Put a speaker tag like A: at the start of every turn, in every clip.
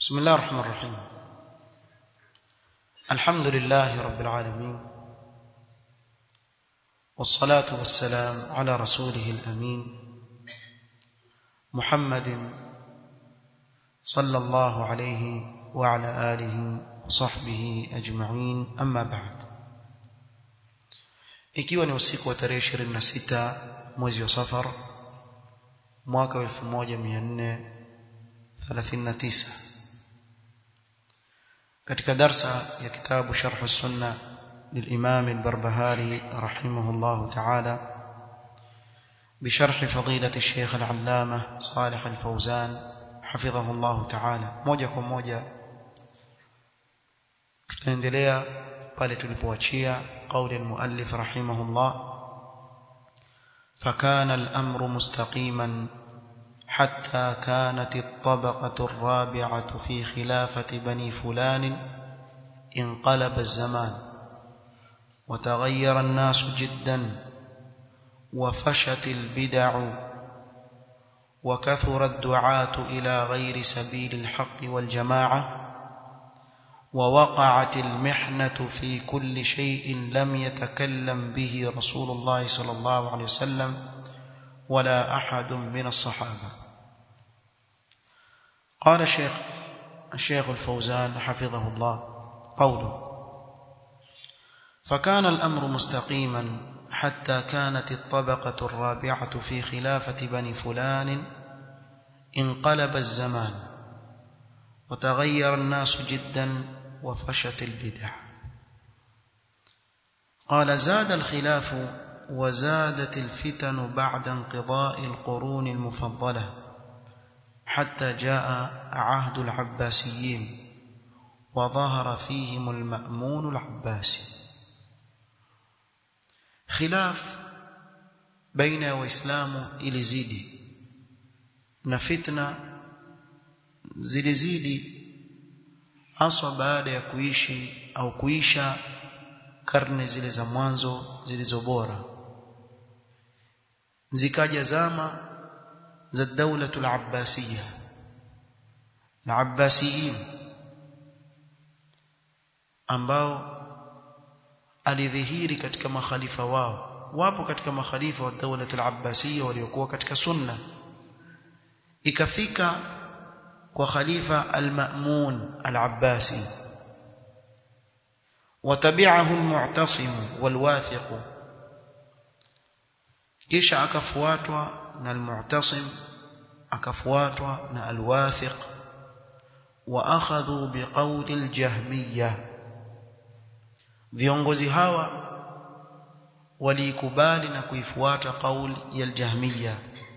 A: بسم الله الرحمن الرحيم الحمد لله رب العالمين والصلاة والسلام على رسوله الأمين محمد صلى الله عليه وعلى آله وصحبه أجمعين أما بعد ikiwa ni usiku wa tarehe 26 mwezi wa safar mwaka wa 1439 katika darsa ya kitabu sharh sunna للإمام البربهاري رحمه الله تعالى بشرح فضيلة الشيخ العلامة صالح الفوزان حفظه الله تعالى moja kwa moja tutaendelea pale tulipoachia قول المؤلف رحمه الله فكان الأمر مستقيما حتى كانت الطبقة الرابعة في خلافة بني فلان انقلب الزمان وتغير الناس جدا وفشت البدع وكثر الدعاة إلى غير سبيل الحق والجماعة ووقعت المحنة في كل شيء لم يتكلم به رسول الله صلى الله عليه وسلم ولا أحد من الصحابة قال الشيخ الشيخ الفوزان حفظه الله قوله فكان الأمر مستقيما حتى كانت الطبقة الرابعة في خلافة بني فلان انقلب الزمان وتغير الناس جدا وفشت البدع قال زاد الخلاف وزادت الفتن بعد انقضاء القرون المفضلة حتى جاء عهد العباسيين وظهر فيهم المأمون العباسي خلاف بين وإسلام ilizidi na fitna zilizidi haswa baada ya kuishi au kuisha karne zile za mwanzo zilizo bora zikaja zama za daulatul abbasiyya al-abbasiyin ambao alidhihiri katika makhalifa wao wapo katika makhalifa wa daulatul abbasiyya waliokuwa katika sunna ikafika kwa khalifa al-Ma'mun al-Abbasi watabi'ahu al-Mu'tasim wal-Wathiq kisha akafuatwa na al-Mu'tasim akafuatwa na al-Wathiq wa akhadhu biqawli al-Jahmiyya viongozi hawa walikubali na kuifuata kauli ya al-Jahmiyya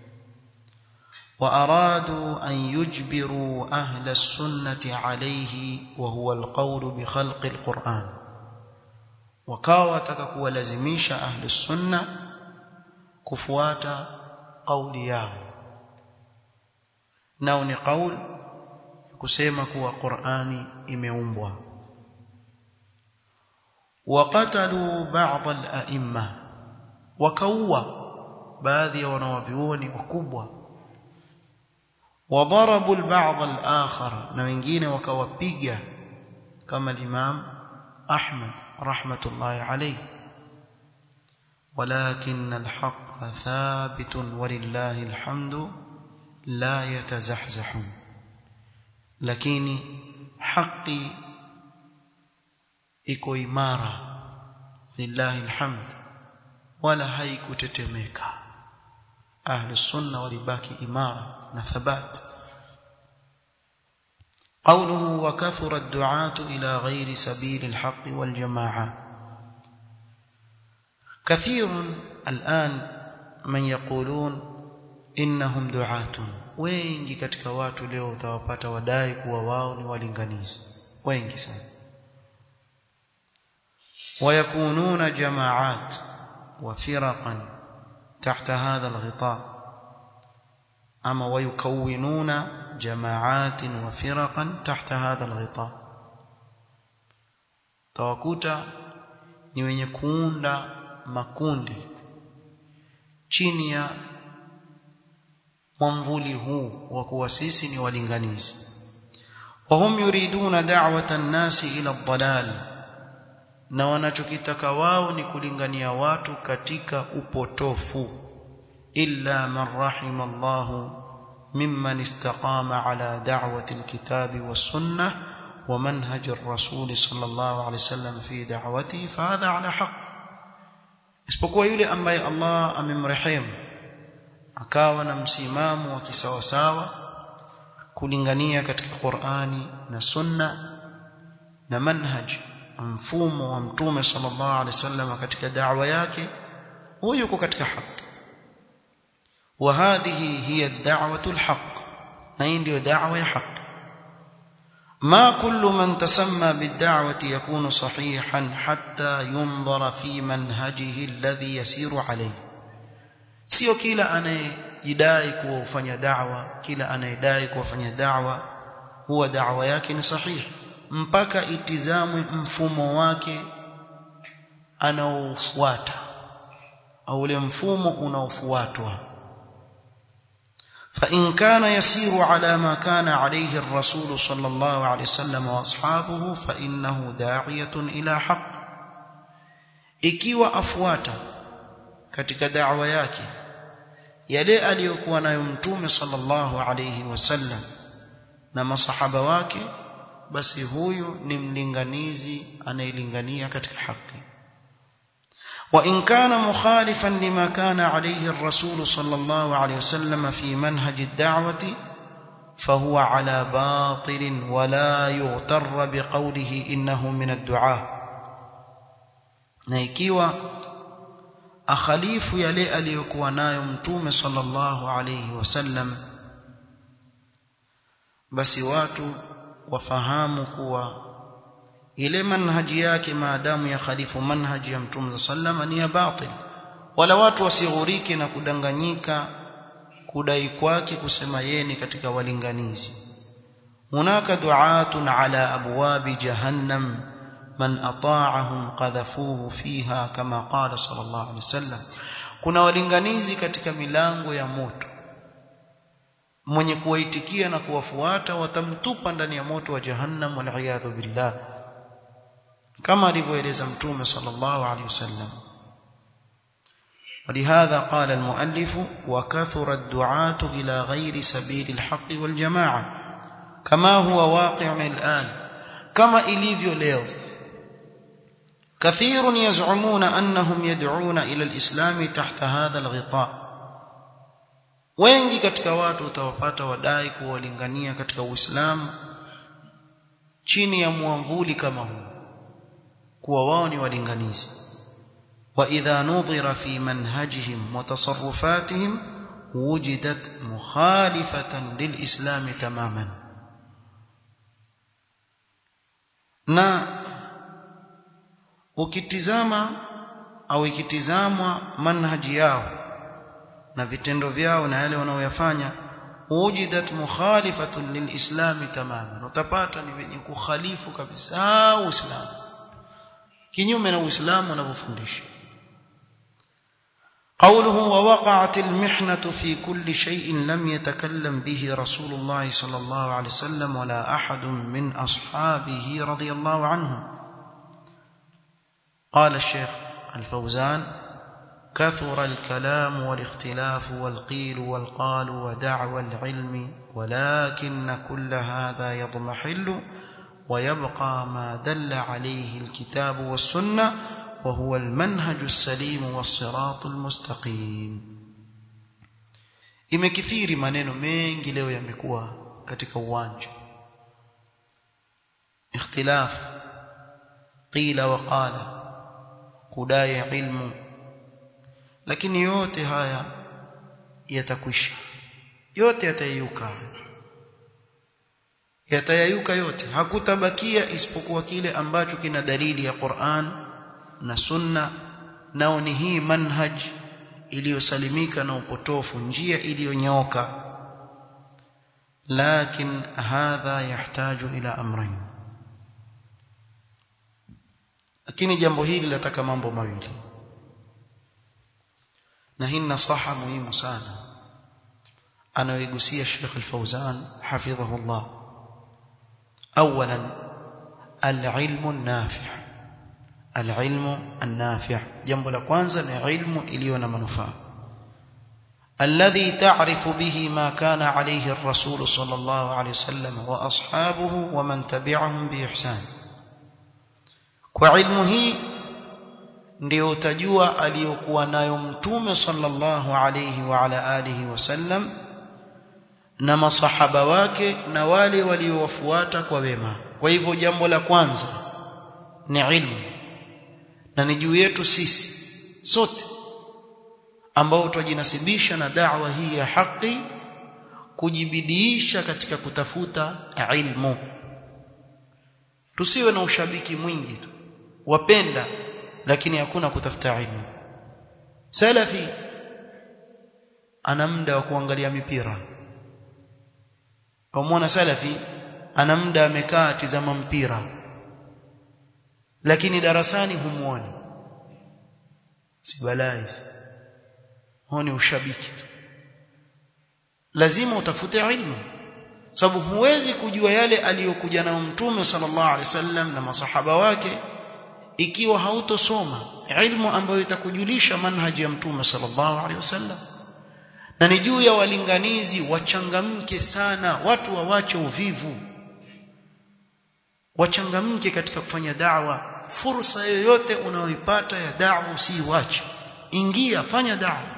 A: وأرادوا أن يجبروا أهل السنة عليه وهو القول بخلق القرآن وكاوا تككوا لازميش أهل السنة كفوات قول ياو ناو ni قول kusema kuwa Qur'ani imeumbwa وقتلوا بعض الأئمة وكوا baadhi ya wanawavyuoni wakubwa وضربوا البعض الآخر na wengine wakawapiga kama الإمام أحمد رحمة الله عليه ولكن الحق ثابت ولله الحمد لا يتزحزح لكن حقي iko imara lillahi alhamd wala haikutetemeka ahli sunna walibaki imara na thabat قوله وكثر الدعاة إلى غير سبيل الحق والجماعة كثير الآن من يقولون إنهم دعاة wengi katika watu leo utawapata wadai kuwa wao ni walinganizi wengi sana ويكونون جماعات وفرقا تحت هذا الغطاء أما ويكونون جماعات وفرقا تحت هذا الغطاء tawakuta ni wenye kuunda makundi chini ya mwamvuli huu wa kuwa sisi ni walinganizi وهم يريدون دعوة الناس إلى الضلال na wanachokitaka wao ni kulingania watu katika upotofu illa man rahima Allah mimman istaqama ala da'wati alkitabi was-sunnah wa manhaj ar-rasul sallallahu alayhi wasallam fi da'watihi fa hadha ala haqq isipokuwa yule ambaye Allah amemrehemu akawa na msimamo wa kisawasawa kulingania katika Qur'ani na Sunna na manhaj mfumo wa mtume sallallahu alaihi wasallam katika da'wa yake huyo yuko katika haki wa hadhihi hiya ad-da'watu al-haqq na hii ndio da'wa ya haki ما كل من تسمى بالدعوة يكون صحيحا حتى ينظر في منهجه الذي يسير عليه sio kila anayejidai kuwa ufanya da'wa kila anayedai kuwafanya da'wa huwa da'wa yake ni sahihi mpaka itizamwe mfumo wake anaofuata au ule mfumo unaofuatwa فإن كان يسير على ما كان عليه الرسول صلى الله عليه وسلم واصحابه فإنه داعية إلى حق ikiwa afuata katika da'wa yake yale aliyokuwa nayo mtume sallallahu alayhi wasallam na masahaba wake basi huyu ni mlinganizi anayelingania katika haki وإن كان مخالفا لما كان عليه الرسول صلى الله عليه وسلم في منهج الدعوة فهو على باطل ولا يغتر بقوله إنه من الدعاء نيكيوا أخليف يلي أليكوا نايو متوم صلى الله عليه وسلم بس واتوا wafahamu kuwa ile manhaji yake maadamu ya khalifu manhaji ya mtume sallama ni ya batil wala watu wasighurike na kudanganyika kudai kwake kusema yeye ni katika walinganizi hunaka du'atun ala abwabi jahannam man ata'ahum qadhafuhu fiha kama qala sallallahu alaihi wasallam kuna walinganizi katika milango ya moto mwenye kuwaitikia na kuwafuata watamtupa ndani ya moto wa jahannam wal billah kama alivyoeleza mtume sallallahu alaihi wasallam ولهذا قال المؤلف وكثر الدعاة إلى غير سبيل الحق والجماعة كما هو واقع الآن كما إليفيو ليو كثير يزعمون أنهم يدعون إلى الإسلام تحت هذا الغطاء wengi katika watu utawapata wadai kuwalingania katika Uislamu chini ya mwamvuli kama huu kuwa wao ni walinganizi wa idha nudhira fi manhajihim wa tasarrufatihim wujidat mukhalifatan lilislam tamaman na ukitizama au ikitizamwa manhaji yao na vitendo vyao na yale wanaoyafanya wujidat mukhalifatun lilislam tamaman utapata ni wenye kukhalifu kabisa uislamu kinyume na uislamu unavyofundisha قوله ووقعت المحنة في كل شيء لم يتكلم به رسول الله صلى الله عليه وسلم ولا أحد من أصحابه رضي الله عنهم قال الشيخ الفوزان كثر الكلام والاختلاف والقيل والقال ودعوى العلم ولكن كل هذا يضمحل ويبقى ما دل عليه الكتاب والسنة وهو المنهج السليم والصراط المستقيم imekithiri maneno mengi leo yamekuwa katika uwanja ikhtilaf qila wa qala kudai ilmu lakini yote haya yatakwisha yote yatayuka yatayayuka yote hakutabakia isipokuwa kile ambacho kina dalili ya Qur'an na Sunna nao ni hii manhaj iliyosalimika na upotofu njia iliyonyooka lakin hadha yahtaju ila amrayn lakini jambo hili lataka mambo mawili na hii nasaha muhimu sana anayoigusia Sheikh Al-Fauzan hafidhahullah اولا العلم النافع العلم النافع jambo la kwanza ni ilmu iliyo na manufaa الذي تعرف به ما كان عليه الرسول صلى الله عليه وسلم واصحابه ومن تبعهم باحسان kwa ilmu hii ndio utajua aliyokuwa nayo mtume sallallahu alayhi wa ala alihi wasallam na masahaba wake na wale waliowafuata kwa wema kwa hivyo jambo la kwanza ni ilmu na ni juu yetu sisi sote ambao twajinasibisha na da'wa hii ya haki kujibidiisha katika kutafuta ilmu tusiwe na ushabiki mwingi tu wapenda lakini hakuna kutafuta ilmu salafi ana muda wa kuangalia mipira Umeona salafi ana muda amekaa tizama mpira lakini darasani humuoni si balai huoni ushabiki lazima utafute ilmu sababu huwezi kujua yale aliyokuja nayo mtume sallallahu alaihi wasallam na masahaba wake ikiwa hautosoma ilmu ambayo itakujulisha manhaji ya mtume sallallahu alaihi wasallam na ni juu ya walinganizi wachangamke sana watu wawache uvivu wachangamke katika kufanya da'wa fursa yoyote unayoipata ya da'wa usiiwache ingia fanya da'wa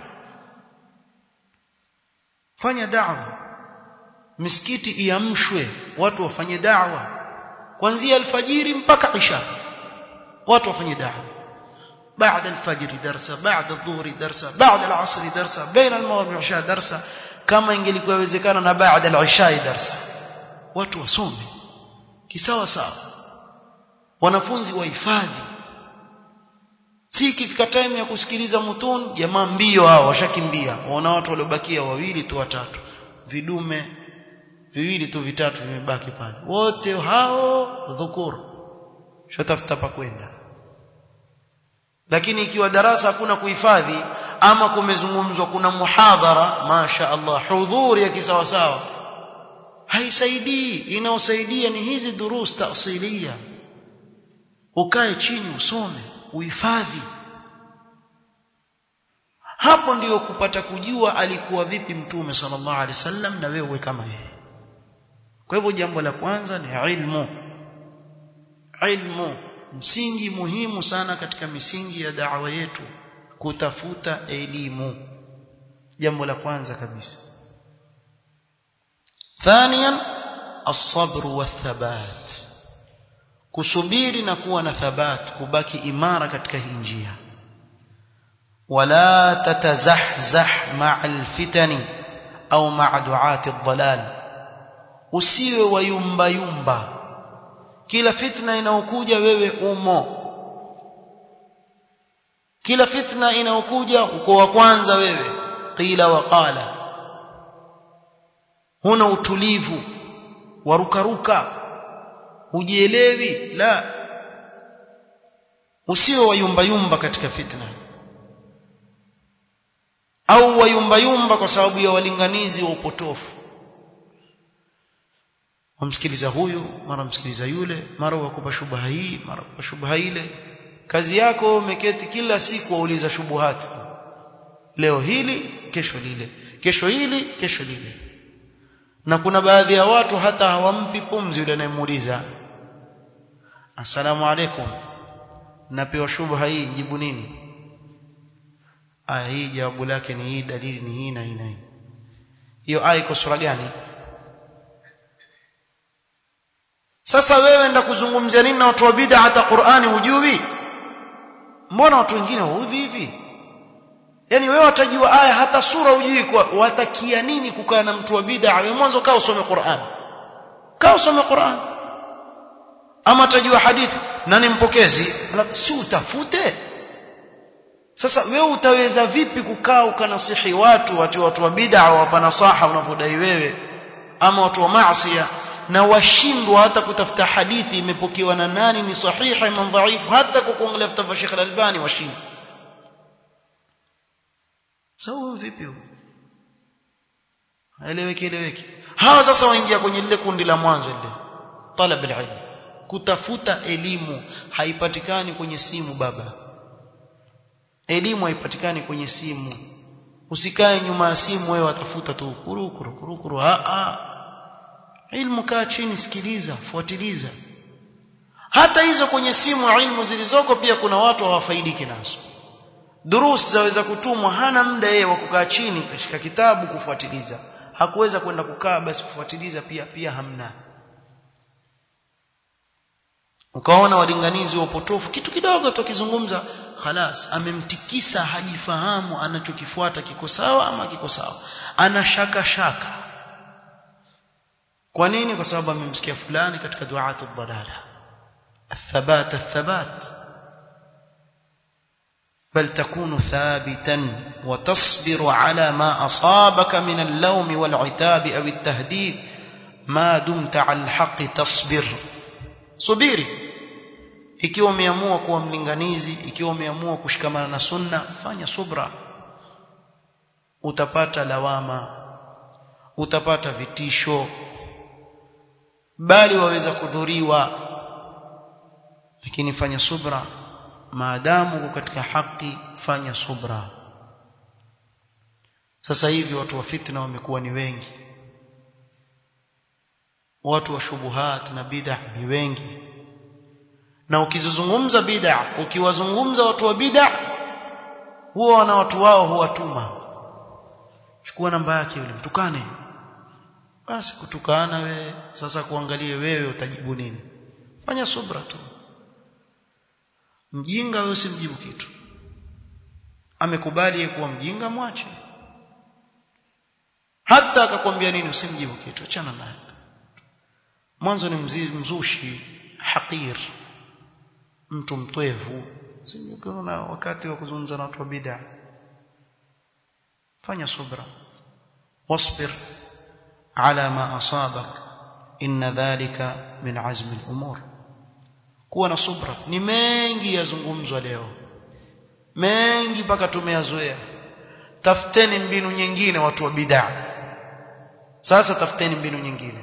A: fanya da'wa misikiti iamshwe watu wafanye da'wa kuanzia alfajiri mpaka isha watu wafanye da'wa بعد الفجر درسا بعد الظهر درسا بعد العصر درسا بين المغرب والعشاء درسا kama ingelikuwa inawezekana na baada al-isha darsa watu wasome kisawa sawa wanafunzi wahifadhi si ikifika time ya kusikiliza mutun jamaa mbio hao washakimbia waona watu waliobakia wawili tu watatu vidume viwili tu vitatu vimebaki pale wote hao dhukuru shatafuta pa kwenda lakini ikiwa darasa hakuna kuhifadhi ama kumezungumzwa kuna muhadhara masha Allah hudhuri ya kisawa sawa haisaidii inaosaidia ni hizi durus taasilia ukae chini usome uhifadhi hapo ndiyo kupata kujua alikuwa vipi mtume sallallahu alaihi wasallam na wewe kama yeye kwa hivyo jambo la kwanza ni ilmu ilmu msingi muhimu sana katika misingi ya da'wa yetu kutafuta elimu jambo la kwanza kabisa ثانيا الصبر والثبات kusubiri na kuwa na thabat kubaki imara katika hii njia wala tatazahzah ma'a alfitani au ma'a du'ati ad-dhalal usiwe wayumba yumba kila fitna inayokuja wewe umo kila fitna inayokuja uko wa kwanza wewe qila wa qala huna utulivu warukaruka hujielewi la usiwe wayumbayumba katika fitna au wayumbayumba kwa sababu ya walinganizi wa upotofu wamsikiliza huyu mara msikiliza yule mara wakupa shubha hii mara wakupa shubha ile kazi yako umeketi kila siku wauliza shubuhati leo hili kesho lile kesho hili kesho lile na kuna baadhi ya watu hata hawampi pumzi yule anayemuuliza asalamu alaikum napewa shubha hii jibu nini aya hii jawabu lake ni hii dalili ni hii na hii na hii hiyo aya iko sura gani sasa wewe enda kuzungumzia nini na watu wa bid'a hata Qur'ani hujui mbona watu wengine waudhi hivi yani wewe watajua aya hata sura hujui kwa watakia nini kukaa na mtu wa bid'a wewe mwanzo kaa usome Qur'an kaa usome Qur'an ama tajua hadithi nani mpokezi si utafute sasa wewe utaweza vipi kukaa ukanasihi watu watu watu wa bid'a wapa nasaha unavyodai wewe ama watu wa maasi na washindwa hata kutafuta hadithi imepokewa na nani ni sahiha imam dhaifu hata kwa kuangalia vitabu vya Sheikh Al-Albani washindwa sawa vipi huo haeleweki eleweki hawa sasa waingia kwenye lile kundi la mwanzo lile talab alilm kutafuta elimu haipatikani kwenye simu baba elimu haipatikani kwenye simu usikae nyuma ya simu wewe watafuta tu kurukuru kurukuru a a ilmu kaa chini sikiliza fuatiliza hata hizo kwenye simu ilmu zilizoko pia kuna watu hawafaidiki nazo durus zaweza kutumwa hana muda yeye wa kukaa chini kashika kitabu kufuatiliza hakuweza kwenda kukaa basi kufuatiliza pia pia hamna ukaona walinganizi wa upotofu kitu kidogo tu akizungumza khalas amemtikisa hajifahamu anachokifuata kiko sawa ama kiko sawa ana shaka shaka kwa nini kwa sababu amemsikia fulani katika duatu dhalala الثبات الثبات بل تكون ثابتا وتصبر على ما أصابك من اللوم والعتاب أو التهديد ما دمت على الحق تصبر subiri ikiwa umeamua kuwa mlinganizi ikiwa umeamua kushikamana na sunna fanya subra utapata lawama utapata vitisho bali waweza kudhuriwa lakini fanya subra maadamu uko katika haki fanya subra sasa hivi watu wa fitna wamekuwa ni wengi watu wa shubuhat na bid'ah ni wengi na ukizungumza bid'ah ukiwazungumza watu wa bid'ah huwa wana watu wao huwatuma chukua namba yake yule mtukane basi kutukana we sasa kuangalie wewe utajibu nini fanya subra tu mjinga wewe usimjibu kitu amekubali kuwa mjinga mwache hata akakwambia nini usimjibu kitu achana naye mwanzo ni mzushi hakir mtu mtwevu sikuona wakati wa kuzungumza na watu wa bid'a fanya subra wasbir ala ma asabak inna dhalika min azmi al-umur kuwa na subra ni mengi yazungumzwa leo mengi mpaka tumeyazoea tafuteni mbinu nyingine watu wa bid'a sasa tafuteni mbinu nyingine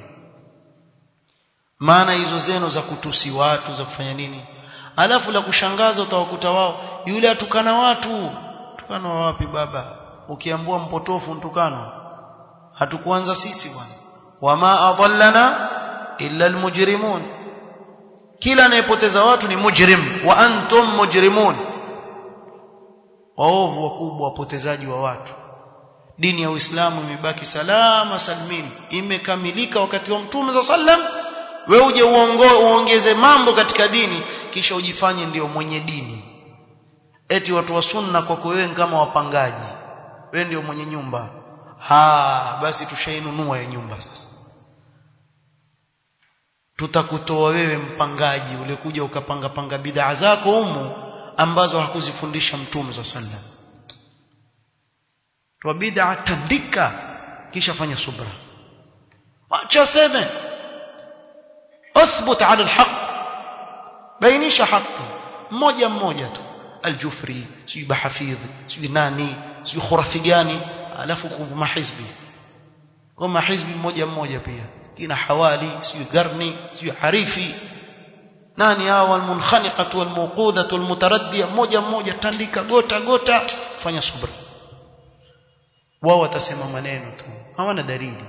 A: maana hizo zeno za kutusi watu za kufanya nini alafu la kushangaza utawakuta wao yule atukana watu tukana wapi baba ukiambua mpotofu mtukano hatukuanza sisi bwana wama adallana illa almujrimun kila anayepoteza watu ni mujrim wa antum mujrimun waovu wakubwa wapotezaji wa watu dini ya Uislamu imebaki salama salmin imekamilika wakati wa mtume za sallam wewe uje uongeze mambo katika dini kisha ujifanye ndio mwenye dini eti watu wa sunna kwako wewe kama wapangaji wewe ndio mwenye nyumba ha basi tushainunua hiyo nyumba sasa tutakutoa wewe mpangaji ulikuja ukapanga panga bidhaa zako humu ambazo hakuzifundisha mtume za sallam tu bid'a tandika kisha fanya subra acha seme اثبت على الحق bainisha haki mmoja mmoja tu aljufri sijui bahafidh sijui nani sijui khurafi gani alafu kwa mahizbi kwa mahizbi mmoja mmoja pia kina hawali sijui garni sijui harifi nani hao almunkhaniqatu walmuqudatu walmutaraddiya mmoja mmoja tandika gota gota fanya subra wao watasema maneno tu hawana dalili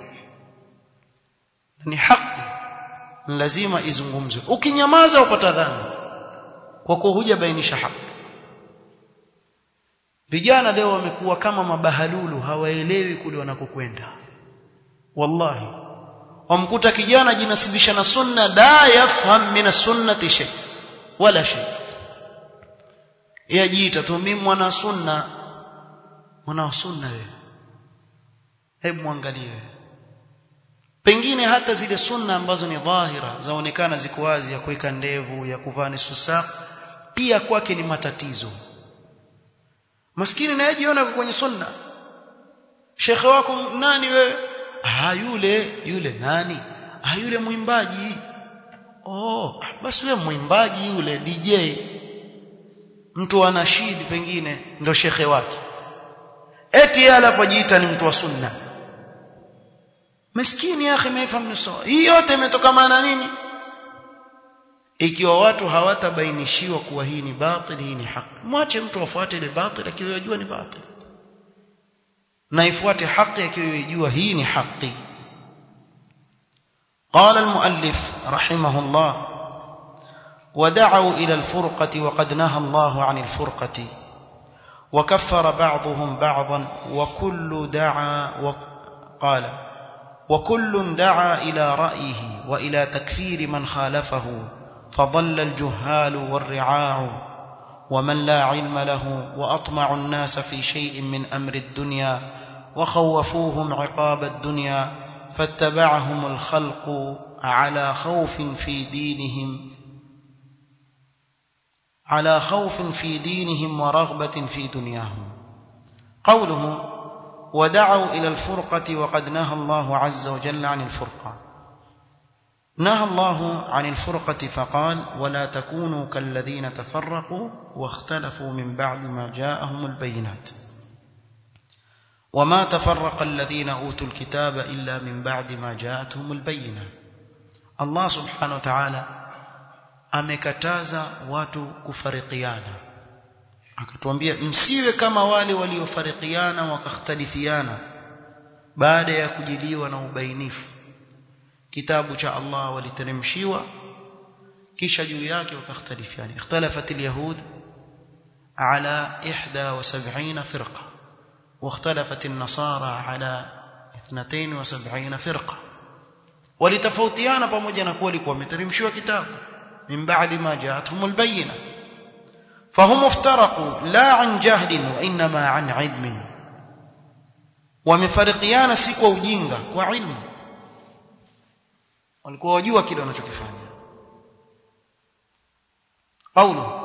A: ni haki lazima izungumzwe ukinyamaza upata dhambi kwa kuwa hujabainisha haki vijana leo wamekuwa kama mabahalulu hawaelewi kule wanakokwenda wallahi wamkuta kijana jinasibisha na sunna la yafham min sunnati shay wala shay yajiita tu mimi mwana sunna mwana sunna wewe hebu muangalie wewe pengine hata zile sunna ambazo ni dhahira zaonekana ziko wazi ya kuweka ndevu ya kuvaa nisfu saa pia kwake ni matatizo maskini naye jiona kwenye sunna shekhe wako nani wewe ah yule yule nani ah yule mwimbaji oh basi wewe mwimbaji yule DJ mtu anashidi pengine ndo shekhe wake eti yeye anapojiita ni mtu wa sunna maskini ya akhi maifahamu sawa hii yote imetokana na nini ikiwa watu hawatabainishiwa kuwa hii ni batil hii ni haki mwache mtu afuate ile batil akiwa yajua ni batil na ifuate haki akiwa yajua hii ni haki قال المؤلف رحمه الله ودعوا إلى الفرقة وقد نهى الله عن الفرقة وكفر بعضهم بعضا وكل دعا وقال وكل دعا إلى رأيه وإلى تكفير من خالفه فضل الجهال والرعاع ومن لا علم له وأطمع الناس في شيء من أمر الدنيا وخوفوهم عقاب الدنيا فاتبعهم الخلق على خوف في دينهم على خوف في دينهم ورغبة في دنياهم قوله ودعوا إلى الفرقة وقد نهى الله عز وجل عن الفرقة نهى الله عن الفرقة فقال ولا تكونوا كالذين تفرقوا واختلفوا من بعد ما جاءهم البينات وما تفرق الذين أوتوا الكتاب إلا من بعد ما جاءتهم البينة الله سبحانه وتعالى amekataza watu kufarikiana akatuambia msiwe kama wale waliofarikiana wakakhtalifiana baada ya kujiliwa na ubainifu kitabu cha Allah waliteremshiwa kisha juu yake wakakhtalifiana ikhtalafat alyahud ala 71 firqa واختلفت النصارى على 72 فرقه walitofautiana pamoja na kuwa walikuwa wameteremshiwa kitabu من بعد ما جاءتهم البينة فهم افترقوا لا عن جهل وإنما عن علم ومفرقيانا سيكوا ujinga kwa ilmu walikuwa wajua kile wanachokifanya قوله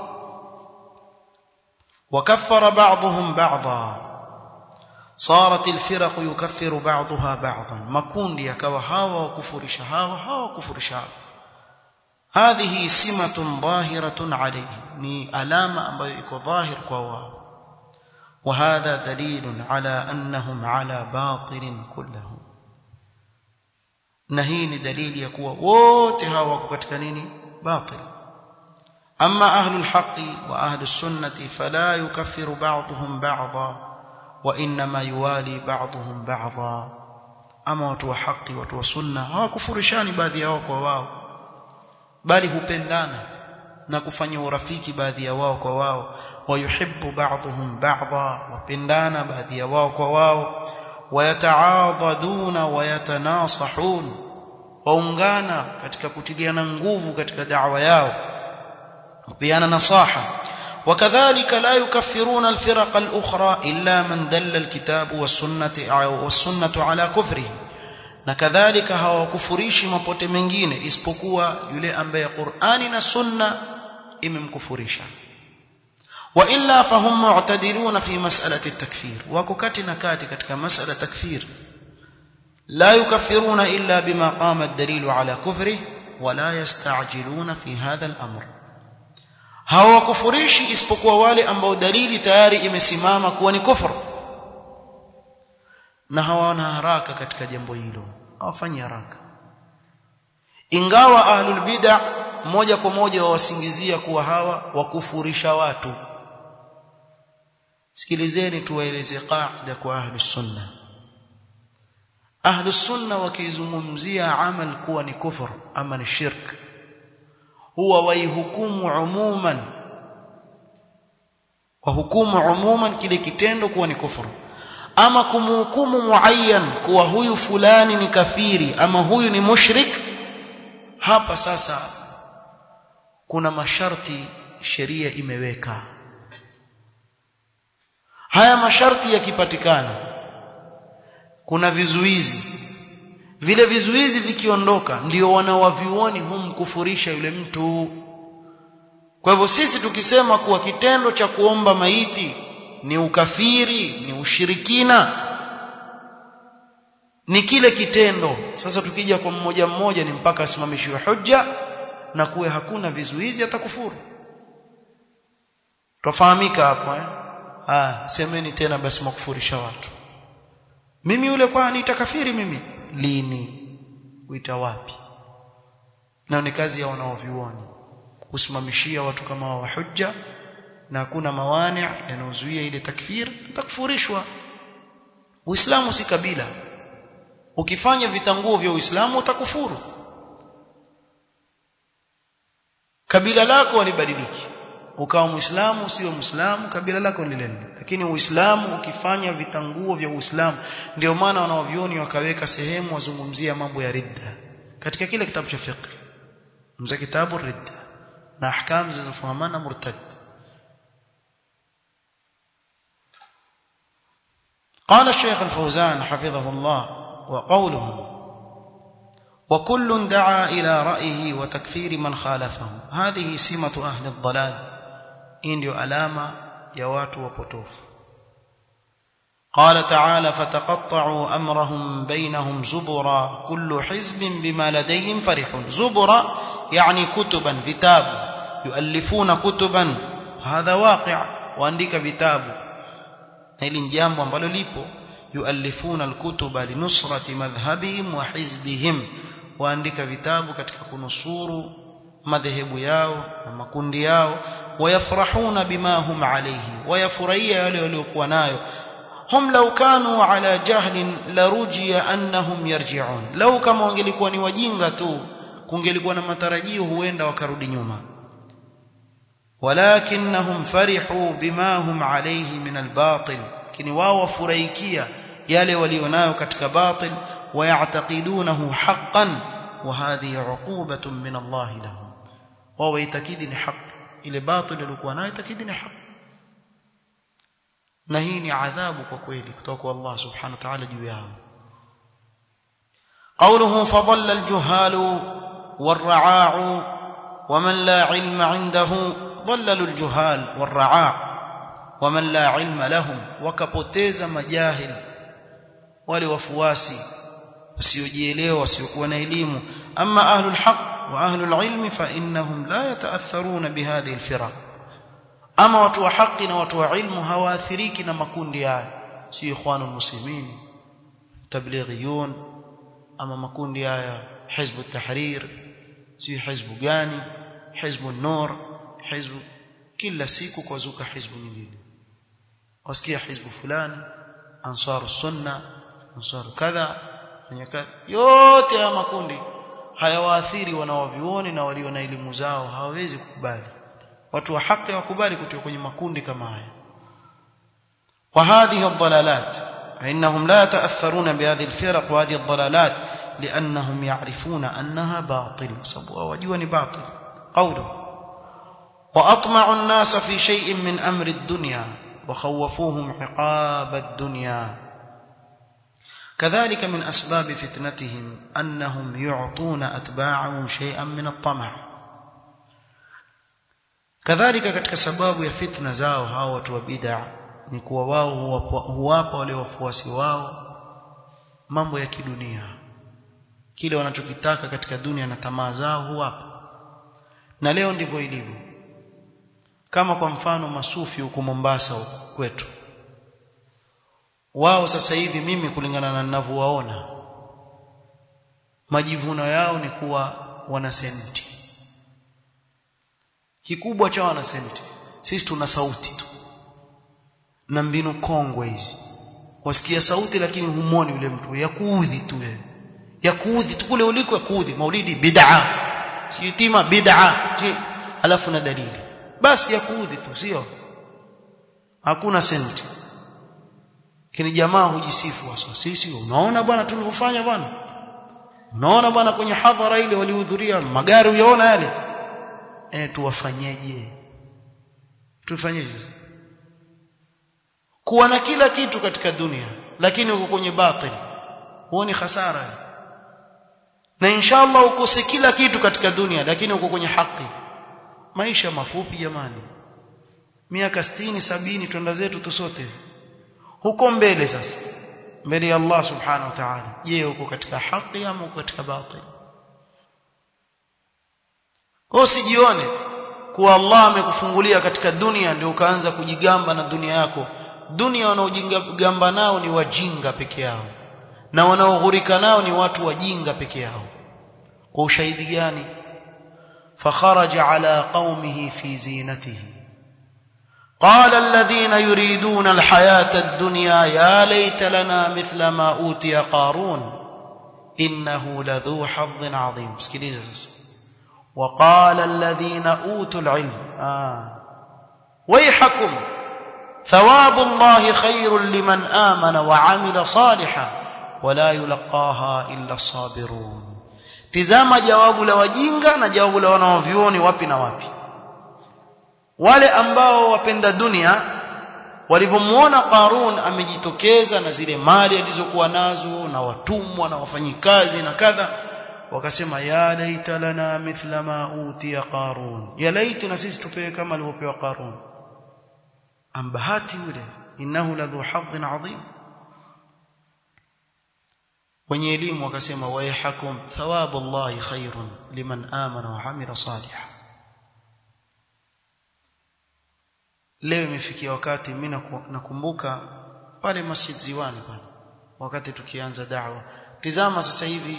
A: وكفر بعضهم بعضا صارت الفرق يكفر بعضها بعضا makundi yakawa hawa wakufurisha hawa hawa wakufurisha hawa هذه سمة ظاهرة عليه ni alama ambayo iko dhahir kwa wao وهذا دليل على أنهم على باطل كلهم na hii ni dalili ya kuwa wote hawa wako katika nini batil amma ahlul haqqi wa ahlus sunnati fala yukaffiru ba'dhum ba'dha wa inma yuwali ba'dhum ba'dha ama watu wa haki watu wa sunna hawakufurishani baadhi yao kwa wao bali hupendana na kufanya urafiki baadhi ya wao kwa wao wayuhibbu ba'dhum ba'dha wapendana baadhi ya wao kwa wao wayataadhaduna wayatanasahun waungana katika kutiliana nguvu katika da'wa yao kupeana nasaha وكذلك لا يكفرون الفرق الأخرى إلا من دل الكتاب والسنة والسنة على كفره na kadhalika hawakufurishi mapote mengine isipokuwa yule ambaye Qur'ani na Sunna imemkufurisha wa illa fahum mu'tadiluna fi mas'alati at-takfir wako kati na kati katika mas'ala takfir la yukaffiruna illa bima qama ad-dalilu ala kufri wa la yasta'jiluna fi hadha al-amr hawakufurishi isipokuwa wale ambao dalili tayari imesimama kuwa ni kufru na hawana haraka katika jambo hilo hawafanyi haraka ingawa ahlul bid'a moja kwa moja wawasingizia kuwa hawa wakufurisha watu sikilizeni tuwaeleze qaida kwa ahlus sunna ahlus sunna wakizungumzia amal kuwa ni kufur ama ni shirk huwa waihukumu umuman wahukumu umuman kile kitendo kuwa ni kufuru ama kumhukumu muayyan kuwa huyu fulani ni kafiri ama huyu ni mushrik hapa sasa kuna masharti sheria imeweka haya masharti yakipatikana kuna vizuizi vile vizuizi vikiondoka ndio wanawavioni humkufurisha yule mtu kwa hivyo sisi tukisema kuwa kitendo cha kuomba maiti ni ukafiri ni ushirikina ni kile kitendo sasa tukija kwa mmoja mmoja ni mpaka asimamishiwe hujja na kuwe hakuna vizuizi atakufuru tufahamika hapo eh ah semeni tena basi mkufurisha watu mimi yule kwa nitakafiri mimi lini uita wapi na ni kazi ya wanaovioni kusimamishia watu kama wa hujja na hakuna mawani yanayozuia ile takfir takfurishwa Uislamu si kabila ukifanya vitanguo vya Uislamu utakufuru kabila lako walibadiliki ukawa muislamu usiwe muislamu kabila lako ni lile lakini uislamu ukifanya vitanguo vya uislamu ndio maana wanaovioni wakaweka sehemu wazungumzia mambo ya ridda katika kile kitabu cha fiqh mza kitabu ridda na ahkam zinazofahamana murtad قال الشيخ الفوزان حفظه الله وقوله وكل دعا إلى رأيه وتكفير من خالفه هذه سمة أهل الضلال hii ndio alama ya watu wapotofu قال تعالى فتقطعوا امرهم بينهم زبرا كل حزب بما لديهم فرحون زبرا يعني كتبا كتاب يؤلفون كتبا هذا واقع واandika vitabu hili ni jambo ambalo lipo yuallifuna alkutuba linusrati madhhabihim wa hizbihim waandika vitabu katika kunusuru madhehebu yao na makundi yao wayafrahuna bima hum alayhi wayafurahia yale waliokuwa nayo hum law kanu ala jahlin larujiya annahum yarji'un law kama wangelikuwa ni wajinga tu kungelikuwa na matarajio huenda wakarudi nyuma walakinnahum farihu bima hum alayhi min albatil lakini wao wafurahikia yale walionayo katika batil ويعتقدونه حقا وهذه عقوبة من الله لهم وهو يتكيد ni haq ile batil ilikuwa nayo itakidi ni haq na hii ni adhabu kwa kweli kutoka kwa Allah subhanahu wa ta'ala juu yao قوله فضل الجهال والرعاع ومن لا علم عنده ضللوا الجهال والرعاع ومن لا علم لهم وكپoteza majahil wale wafuasi wasiojielewa wasiokuwa na elimu ama ahlul haq wa ahlul ilmi fa innahum la yataatharuna bihadhihi alfiraq ama watu wa haki na watu wa ilmu hawaathiriki na makundi haya si ikhwanul muslimin tablighiyun ama makundi haya hizbu tahrir si hizbu gani hizbu nur hizbu kila siku kwazuka hizbu nyingine wasikia hizbu fulani ansaru sunna ansaru kadha yote haya makundi hayawaathiri wanaovioni na walio na elimu zao hawawezi kukubali watu wa haki wakubali kutoka kwenye makundi kama haya وهذه الضلالات فإنهم لا يتأثرون بهذه الفرق وهذه الضلالات لأنهم يعرفون أنها باطل سبوا وجواني باطل قوله وأطمع الناس في شيء من أمر الدنيا وخوفوهم عقاب الدنيا كذلك من أسباب فتنتهم أنهم يعطون أتباعهم شيئا من الطمع kadhalika katika sababu ya fitna zao hao watu wa bid'a ni kuwa wao huwapa wale wafuasi wao mambo ya kidunia kile wanachokitaka katika dunia na tamaa zao huwapa na leo ndivyo ilivyo kama kwa mfano masufi huko Mombasa huko kwetu wao sasa hivi mimi kulingana na ninavyowaona majivuno yao ni kuwa wana senti kikubwa cha wana senti sisi tuna sauti tu na mbinu kongwe hizi wasikia sauti lakini humoni yule mtu ya kuudhi tu wewe ya kuudhi tu kule uliko ya kuudhi maulidi bid'a sitima bid'a alafu na dalili basi ya kuudhi tu sio hakuna senti kini jamaa hujisifu wasa sisi unaona bwana tulivyofanya bwana unaona bwana kwenye hadhara ile walihudhuria magari uyaona yale eh tuwafanyeje tufanyeje sasa kuwa na kila kitu katika dunia lakini uko kwenye batil huo ni hasara na inshallah ukose kila kitu katika dunia lakini uko kwenye haki maisha mafupi jamani miaka 60 sabini twenda zetu tusote huko mbele sasa mbele ya Allah subhanahu wa ta'ala je uko katika haki ama uko katika batil usijione kuwa Allah amekufungulia katika dunia ndio ukaanza kujigamba na dunia yako dunia wanaojigamba nao ni wajinga peke yao na wanaoghurika nao ni watu wajinga peke yao kwa ushahidi gani فخرج على قومه في زينته قال الذين يريدون الحياة الدنيا يا ليت لنا مثل ما أوتي قارون إنه لذو حظ عظيم سكيليزا وقال الذين أوتوا العلم آه ويحكم ثواب الله خير لمن آمن وعمل صالحا ولا يلقاها إلا الصابرون tizama jawabu la wajinga na jawabu la wanaovyuoni wapi na wapi wale ambao wapenda dunia walivyomuona Qarun amejitokeza na zile mali alizokuwa nazo na watumwa na wafanyikazi na kadha wakasema ya laita lana mithla ma utiya Qarun ya laiti na sisi tupewe kama alivyopewa Qarun ambahati yule innahu ladhu hadhin adhim wenye elimu wakasema wayhakum thawabu Allahi khairun liman amana wa amila salihan leo imefikia wakati mimi nakumbuka pale Masjid Ziwani pale wakati tukianza da'wa tizama sasa hivi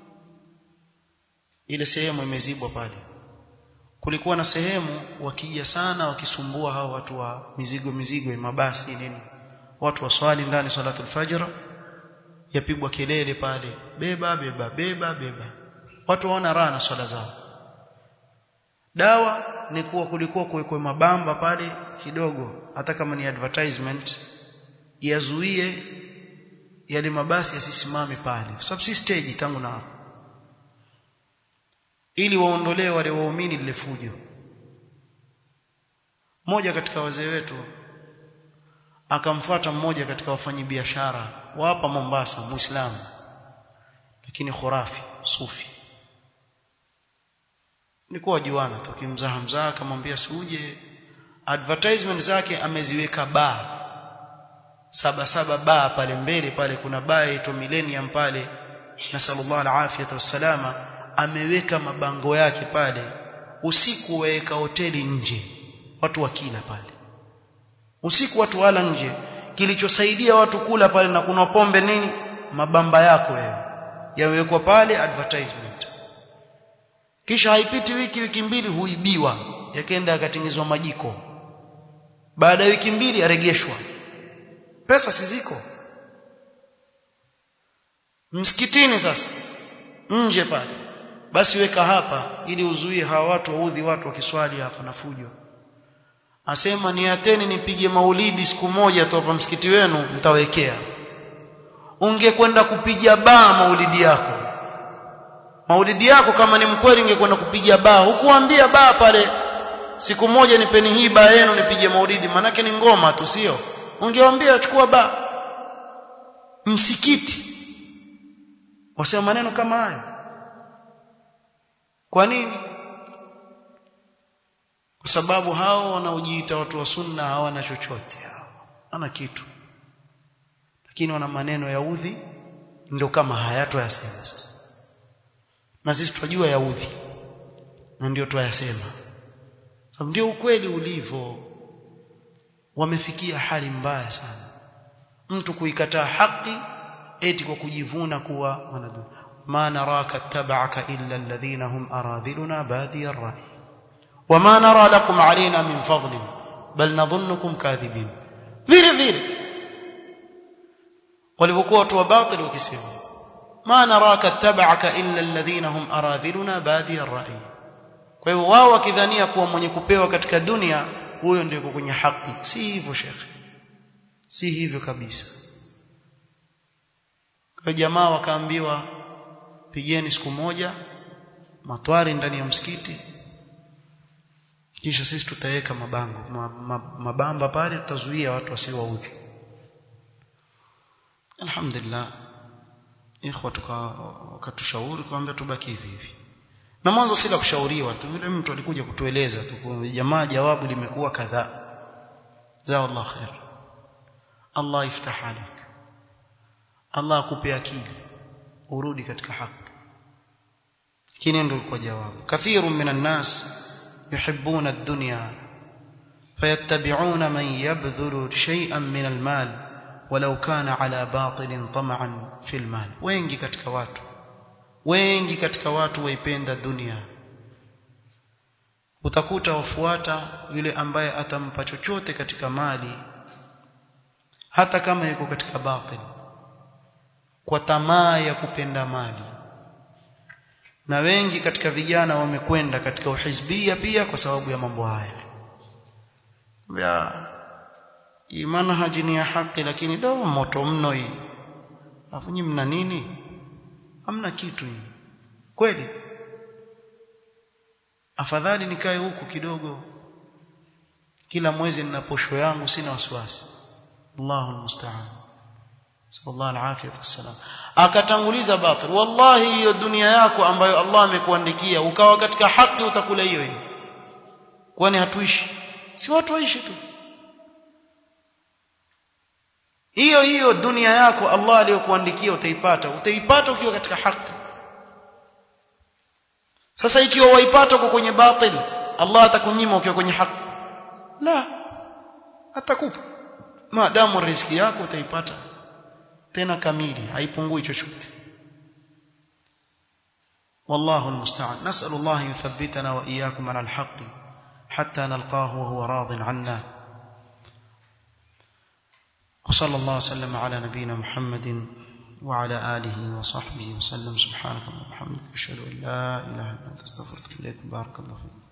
A: ile sehemu imezibwa pale kulikuwa na sehemu wakija sana wakisumbua hao watu wa mizigo mizigo ya mabasi nini watu waswali ndani salatul fajr yapigwa kelele pale beba beba beba beba watu waona raha na swala zao dawa ni kuwa kulikuwa kuwekwe mabamba pale kidogo hata kama ni advertisement yazuie yale mabasi yasisimame pale kwa sababu si stage tangu na hapo ili waondolee wale waumini lile fujo mmoja katika wazee wetu akamfuata mmoja katika wafanyabiashara wa hapa Mombasa muislamu lakini khurafi sufi nilikuwa juana tukimzaha mzaha akamwambia siuje advertisement zake ameziweka baa saba saba baa pale mbele pale kuna baa ito millennium pale na sallallahu alafiyata wassalama ameweka mabango yake pale usiku waweka hoteli nje watu wakila pale usiku watu wala nje kilichosaidia watu kula pale na kuna pombe nini mabamba yako wewe yawekwa pale advertisement kisha haipiti wiki wiki mbili huibiwa yakaenda yakatengezwa majiko baada ya wiki mbili yaregeshwa pesa siziko msikitini sasa nje pale basi weka hapa ili uzuie hawa watu waudhi watu wakiswali hapa na fujo asema niateni nipige maulidi siku moja tu hapa msikiti wenu mtawekea ungekwenda kupiga baa maulidi yako maulidi yako kama ni mkweli ungekwenda kupiga baa hukuambia baa pale siku moja nipeni hii baa yenu nipige maulidi manake ni ngoma tu sio ungewaambia chukua baa msikiti wasema maneno kama hayo kwa nini kwa sababu hao wanaojiita watu wa sunna hawana chochote hao hana kitu lakini wana maneno ya udhi ndio kama hayatoyasema sasa na sisi tunajua ya udhi na ndio tuyasema sababu ndio ukweli ulivyo wamefikia hali mbaya sana mtu kuikataa haki eti kwa kujivuna kuwa wanadu ma naraka tabaka illa alladhina hum aradhiluna badi ar-ra'i wama nara lakum alaina min fadlin bal nadhunnukum kadhibin vile vile walivyokuwa watu wa batili wakisema ma naraka tabaka illa alladhina hum aradhiluna badi ar-ra'i kwa hivyo wao wakidhania kuwa mwenye kupewa katika dunia huyo ndio kwenye haki si hivyo shekhe si hivyo kabisa kwa jamaa wakaambiwa pigeni siku moja matwari ndani ya msikiti kisha sisi tutaweka mabango mabamba pale tutazuia watu wasiwaudhi alhamdulillah ikhwa wakatushauri kwamba tubaki hivi hivi na mwanzo si la kushauriwa tu yule mtu alikuja kutueleza tu jamaa jawabu limekuwa kadhaa za Allah khair Allah iftah alik Allah akupe akili urudi katika haki lakini ndio kwa jawabu kathirun minan nas yuhibbuna ad-dunya fayattabi'una man yabdhulu shay'an min al-mal walau kana ala batilin tam'an fil mal wengi katika watu wengi katika watu waipenda dunia utakuta wafuata yule ambaye atampa chochote katika mali hata kama yuko katika batil kwa tamaa ya kupenda mali na wengi katika vijana wamekwenda katika uhizbia pia kwa sababu ya mambo haya ya manhaji ni ya haki lakini do moto mno hii afu nyinyi mna nini hamna kitu hii kweli afadhali nikae huku kidogo kila mwezi nina posho yangu sina wasiwasi Allahu musta'an sallallahu alaihi wasallam akatanguliza batil wallahi hiyo dunia yako ambayo Allah amekuandikia ukawa katika haki utakula hiyo hiyo kwani hatuishi si watu waishi tu hiyo hiyo dunia yako Allah aliyokuandikia utaipata utaipata ukiwa katika haki sasa ikiwa waipata uko kwenye batil Allah atakunyima ukiwa kwenye haki la atakupa maadamu riziki yako utaipata tena kamili haipungui chochote والله المستعان نسأل الله يثبتنا وإياكم على الحق حتى نلقاه وهو راض عنا وصلى الله وسلم على نبينا محمد وعلى آله وصحبه وسلم سبحانك اللهم وبحمدك أشهد أن لا إله إلا أنت أستغفرك إليك بارك الله فيك